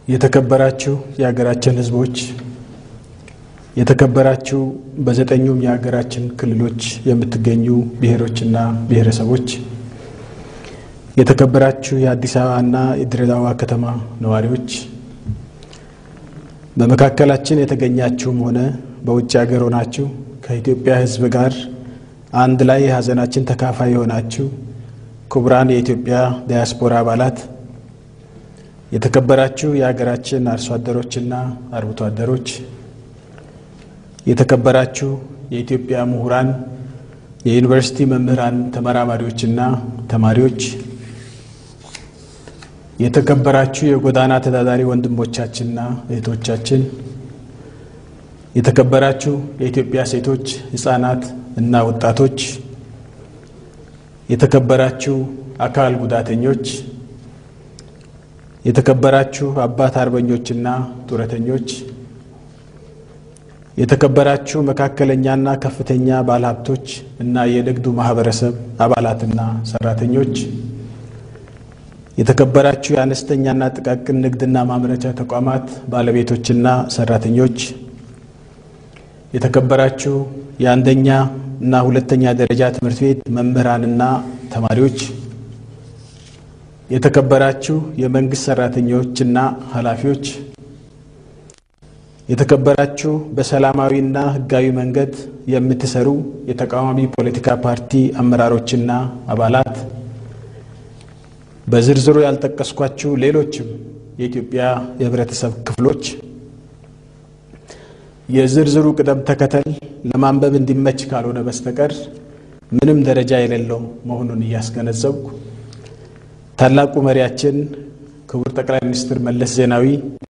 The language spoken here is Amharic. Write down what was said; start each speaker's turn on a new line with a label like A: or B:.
A: የተከበራችሁ የሀገራችን ሕዝቦች፣ የተከበራችሁ በዘጠኙም የሀገራችን ክልሎች የምትገኙ ብሔሮችና ብሔረሰቦች፣ የተከበራችሁ የአዲስ አበባና የድሬዳዋ ከተማ ነዋሪዎች፣ በመካከላችን የተገኛችሁም ሆነ በውጭ ሀገር ሆናችሁ ከኢትዮጵያ ሕዝብ ጋር አንድ ላይ የሀዘናችን ተካፋይ የሆናችሁ ክቡራን የኢትዮጵያ ዲያስፖራ አባላት የተከበራችሁ የሀገራችን አርሶ አደሮችና አርብቶ አደሮች፣ የተከበራችሁ የኢትዮጵያ ምሁራን፣ የዩኒቨርሲቲ መምህራን፣ ተመራማሪዎችና ተማሪዎች፣ የተከበራችሁ የጎዳና ተዳዳሪ ወንድሞቻችንና እህቶቻችን፣ የተከበራችሁ የኢትዮጵያ ሴቶች፣ ሕፃናት እና ወጣቶች፣ የተከበራችሁ አካል ጉዳተኞች የተከበራችሁ አባት አርበኞችና ጡረተኞች፣ የተከበራችሁ መካከለኛና ከፍተኛ ባለሀብቶች እና የንግዱ ማህበረሰብ አባላትና ሰራተኞች፣ የተከበራችሁ የአነስተኛና ጥቃቅን ንግድና ማምረቻ ተቋማት ባለቤቶችና ሰራተኞች፣ የተከበራችሁ የአንደኛ እና ሁለተኛ ደረጃ ትምህርት ቤት መምህራንና ተማሪዎች የተከበራችሁ የመንግስት ሰራተኞችና ኃላፊዎች፣ የተከበራችሁ በሰላማዊና ሕጋዊ መንገድ የምትሰሩ የተቃዋሚ ፖለቲካ ፓርቲ አመራሮችና አባላት፣ በዝርዝሩ ያልጠቀስኳችሁ ሌሎችም የኢትዮጵያ የህብረተሰብ ክፍሎች የዝርዝሩ ቅደም ተከተል ለማንበብ እንዲመች ካልሆነ በስተቀር ምንም ደረጃ የሌለው መሆኑን እያስገነዘብኩ ታላቁ መሪያችን ክቡር ጠቅላይ ሚኒስትር መለስ ዜናዊ